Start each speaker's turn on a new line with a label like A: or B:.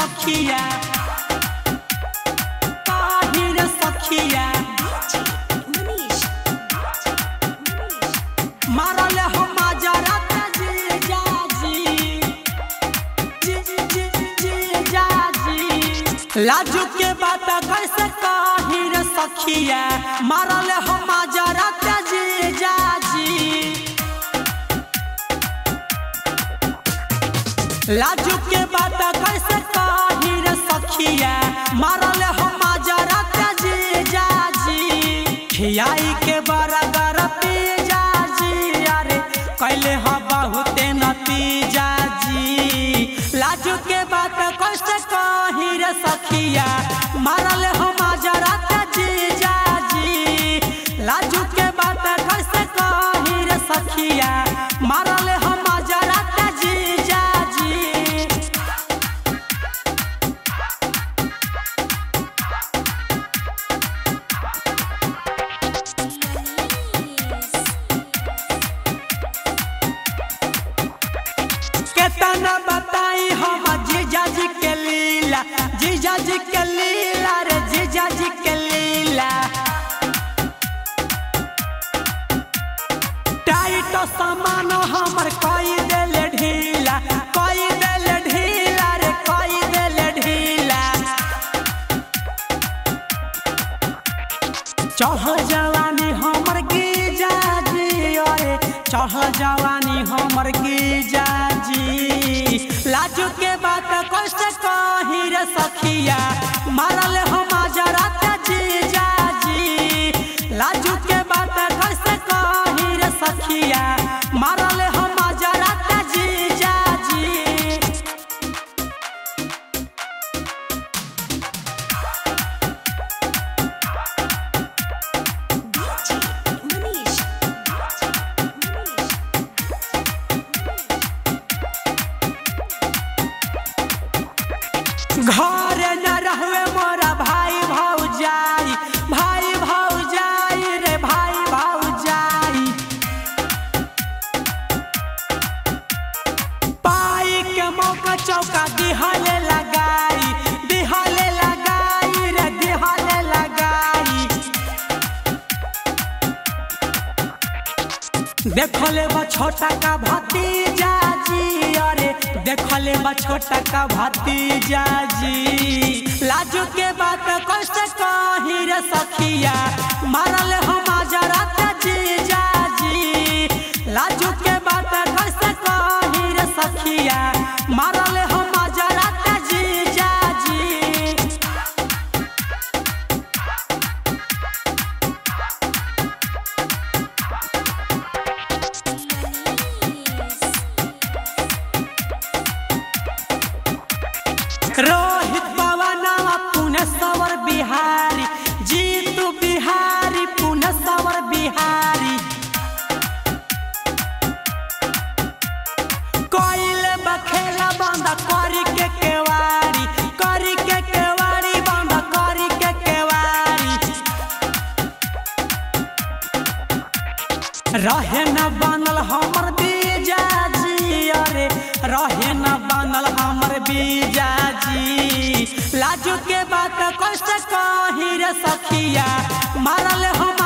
A: सखिया काहे रे सखिया मारल हम जरत जीजाजी जी जी जीजाजी लाजू के बात कैसे काहे रे सखिया मारल हम जरत जीजाजी लाजू के बात कैसे काहे रे सखिया मारल हम जरत जीजाजी खियाई के बरगर पीजाजी अरे कैले ह बहुते नतीजा जी लाजू के बात कैसे कही रे सखिया मारल हम जरत जीजाजी लाजू के बात कैसे कही रे सखिया मारल हम जरत जीजाजी केतना बताई हम जीजा जी के लीला जीजा जी के लीला रे जीजा जी के लीला टाइट सामान हमर कई देले ढीला कई देले ढीला रे कई देले ढीला चढ़ जवानी हमर गिजा जी अरे चढ़ जवानी हमर गिजा जी लाजू के बात कैसे कही रे सखिया मारल हम जरत जीजा जी लाजू के बात कैसे कही रे सखिया मारल हम जरत जीजा जी घर न रहवे मोरा भाई भौजाई भाई भौजाई रे भाई भौजाई पाई के मौका चौका दिहले लगाई दिहले लगाई रे दिहले लगाई देखले बा छोटा का भतीजा जी अरे देखले बा छोटा का भतीजा जी लाजू के बात कैसे कही रे सखिया मारल हम जरत जीजा जी लाजू के बात कैसे कही रे सखिया मारल हम जरत जीजा जी रोहित पवनवा पुनसवर बिहारी जीतू बिहारी पुनसवर बिहारी कोइले बखेला बंद करी के केवारी करी के केवारी बंद करी के केवारी रहे न बनल हमर बीजा जी अरे रहे न बनल हमर बीजा जी लाजू के बात कैसे कही रे सखिया मारल हम